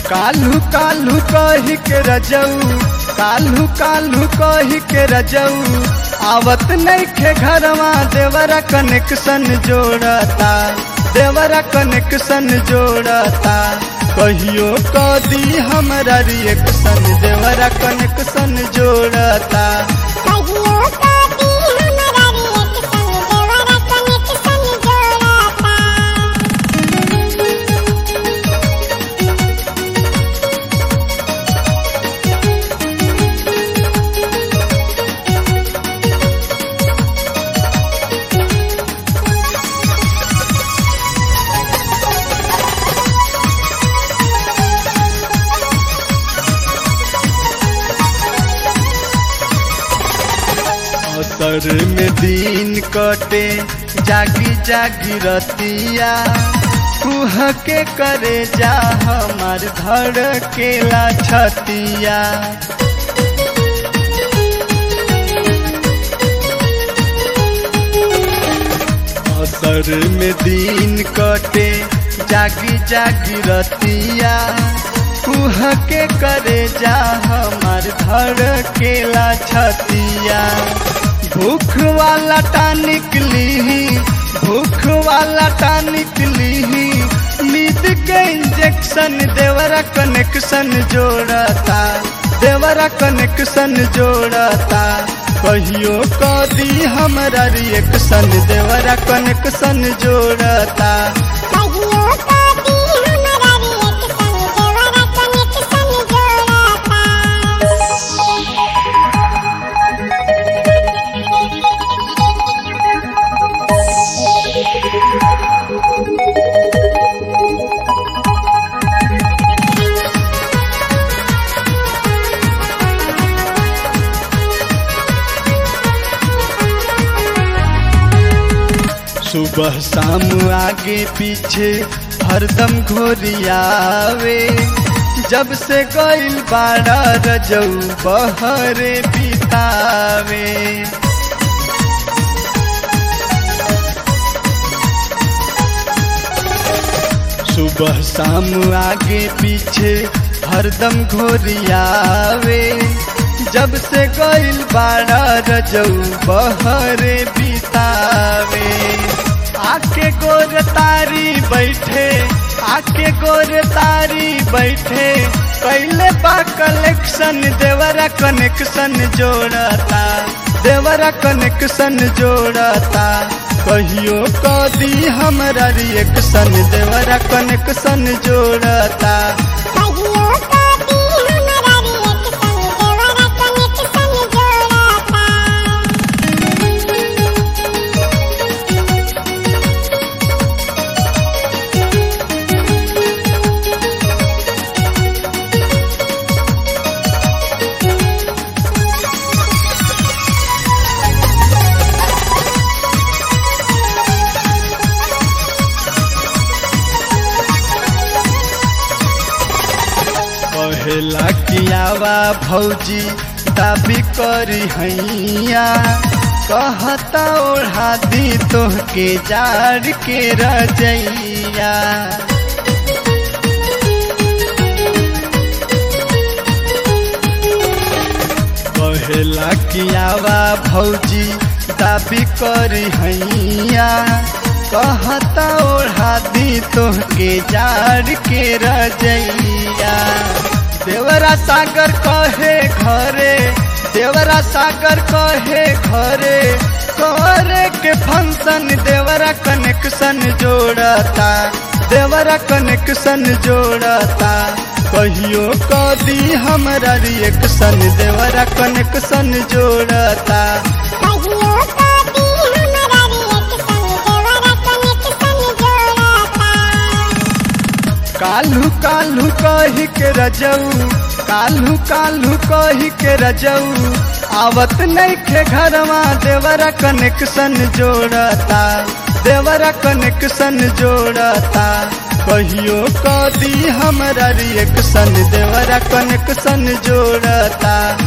काल्हू काल्हू कही के रजऊ काल्हू काल्हू कही के रजऊ आवत नइखे घरवा देवरा कनेक्शन जोड़ता देवरा कनेक्शन जोड़ता कहियो कदी हमरा रिएक्शन देवरा कनेक्शन जोड़ता कहियो कभी हमरा रिएक्शन देवरा कनेक्शन जोड़ता असर में दिन कटे जागी जागी रतिया कुह के करे जा हमार धड़ केला छतिया असर में दिन कटे जागी जागी रतिया कुह के करे जा हमार धड़ केला छतिया भूख वाला टानिक लीही भूख वाला टानिक लीही नींद के इंजेक्शन देवरा कनेक्शन जोड़ता देवरा कनेक्शन जोड़ता कहियो कदी हमरा रिएक्शन देवरा कनेक्शन जोड़ता कहियो कभी हमरा रिएक्शन देवरा कनेक्शन जोड़ता सुबह शाम आगे पीछे हरदम घोरियावे जब से गइल बाड़ा रजऊ बहरे बितावे सुबह शाम आगे पीछे हरदम घोरियावे जब से गइल बाड़ा रजऊ बहरे बितावे आके गोर तारी बैठे आके गोर तारी बैठे पहले बा कलेक्शन देवरा कनेक्शन जोड़ता देवरा कनेक्शन जोड़ता कहियो कदी हमरा रिएक्शन देवरा कनेक्शन जोड़ता कहियो कभी हमरा रिएक्शन देवरा कनेक्शन जोड़ता कहेला कियावा भौजी दाबी करी हैया कहता ओढ़ा दी तोहके जाड़ के रजैया कहेला कियावा भौजी दाबी करी हैया कहता ओढ़ा दी तोहके जाड़ के रजैया देवरा सागर कहे घरे देवरा सागर कहे घरे करे के फंक्शन देवरा कनेक्शन जोड़ता देवरा कनेक्शन जोड़ता कहियो कदी हमरा रिएक्शन देवरा कनेक्शन जोड़ता कहियो कभी हमरा रिएक्शन देवरा कनेक्शन जोड़ता काल्हू काल्हू कही के रजऊ काल्हू काल्हू कही के रजऊ आवत नइखे घरवा देवरा कनेक्शन जोड़ता देवरा कनेक्शन जोड़ता कहियो कदी हमरा रिएक्शन देवरा कनेक्शन जोड़ता